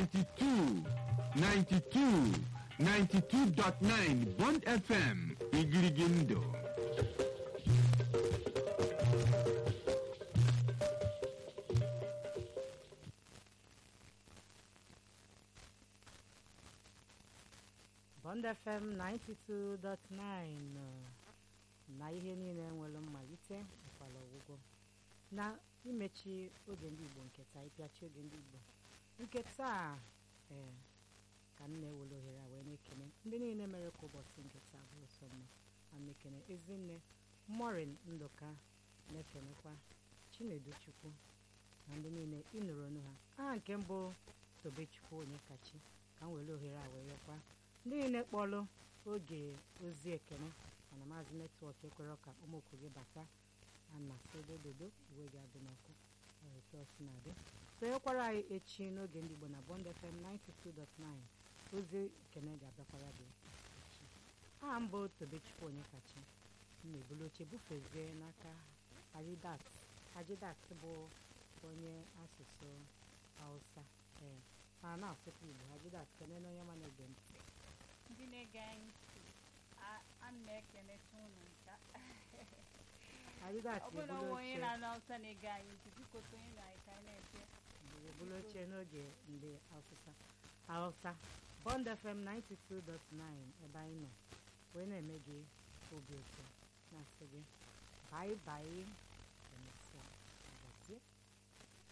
92 92 92.9 Bond FM igirigi ndụ Bond FM 92.9 na ihe niile nwere mmalite nkwala ọgwụgwọ na imechi oge ndị Igbo nke taa ịpịachi oge ndị Igbo nke taa ee ka m na-ewere ohere a wee na-ekene ndị niile mere ka ụbọchị nke taa bụrụ sọ mma ma na-ekene ezinne morin ndụka na-ekenekwa chinedu chukwu na ndị niile ịnụrụ ọnụ ha aha nke mbụ tobechukwu onye kachi ka m were ohere a wee rekwa ndị niile kpọrọ oge ozi ekene mana maazị netwọk ekwere ka ụmụokwu gị bata ana sodododo uwe gị adị n'ọkụ etu ọ si na-adị sonyekwara anyị echi n'oge ndị Igbo na Bond FM 92.9 ozi ekene ga-abịakwara gị echi aha mbụ tobechukwu onye kachi na-ebulu oche bufezie n'aka ajidat ajidat bụ onye asụsụ hausa ee ma na-asụkwa igbo ajidat kenene onye ma na-ege ntị ndị na-ege anyị ntị a- ana m ekeneta unu nka ajidat ọ bụrụ na ebulu onwe onye oche na-anụ Hausa na-ege anyị ntị biko sonye na anyị ka anyị na-eche ebulu oche n'oge ndị asụsa hausa bond fm 92.9 ebe anyị nọ wee na-eme gị obi ụtọ na-asị gị bye bye